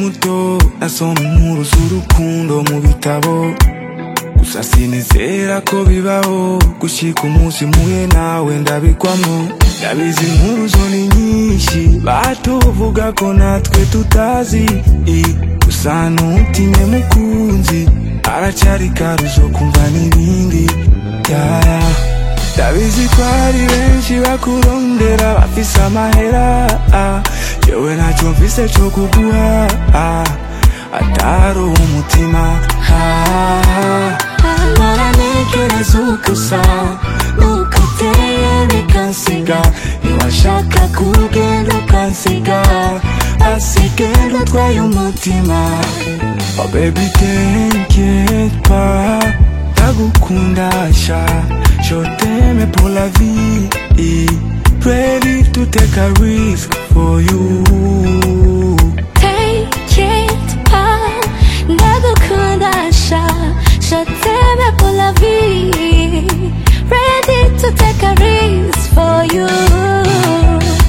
muto nasoma inkuru z'urukundo mu bitabo gusa sinizera ko bibaho gushika umunsi muye nawe ndabikwamo ndabizi inkuru zo ni nyinshi batuvuga ko natwe tutazi i, gusa ntutinye mukunzi aracyari karuzo kumva n'ibindi yaya ndabizi ko hari benshi bakurondera bafise amahera ah, jewe ntacyo mfise co kuguha ah, atari umutima ah, Naranekereza uko usa Nuko uteye bikansiga Niwashaka kugenda ukansiga asigenda utwaye umutima oh baby t'inquiète pas ndagukunda sha je t'aime pour la vie ready to take a risk for you Take it pas Ndagukunda sha Je t'aime pour la vie Ready to take a risk for you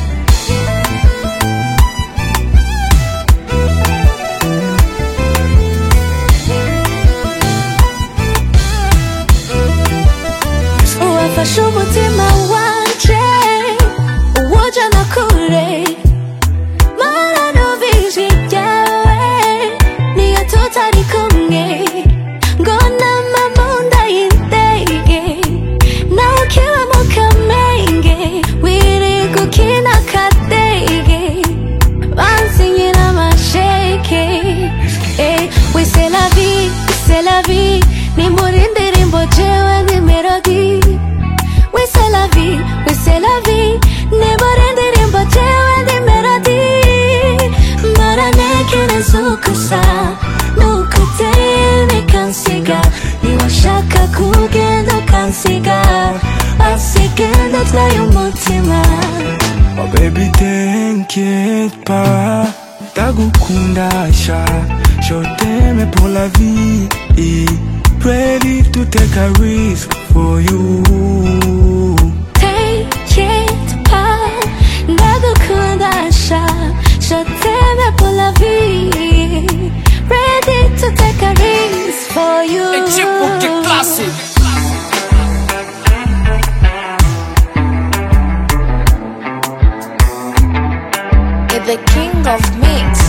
Uwafashe umutima wanje Uwujana kure Mara numvise ibyawe Niyo tutari kumwe Ngo nama mu nda y'indege Nawe ukiba mu kamenge Wiri gukina kadege Bansinyira amasheke Eh, oui c'est la vie, c'est la vie Ni muri ndirimbo jewe ni melody Oui c'est la vie, oui c'est la vie Ni muri ndirimbo jewe ni melody Mbaranekereza uko usa Nuko uteye bikansiga Niwashaka kugenda ukansiga Asigenda atwaye umutima oh baby t'inquiète pas ndagukunda sha je t'aime pour la vie ready to take a risk for you Take it pas Ndagukunda sha Je t'aime pour la vie Ready to take a risk for you Equipo classic. The king of mix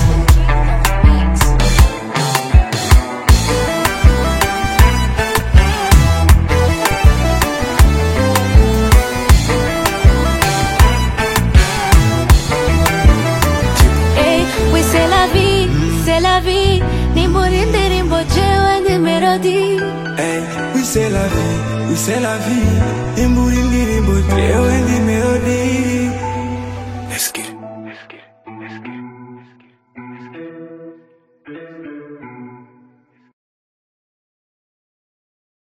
Eh, oui c'est la vie, c'est la vie Ni muri ndirimbo jewe ni melody Hey, oui c'est la vie, oui c'est la vie Imbura indirimbo jewe ndi melody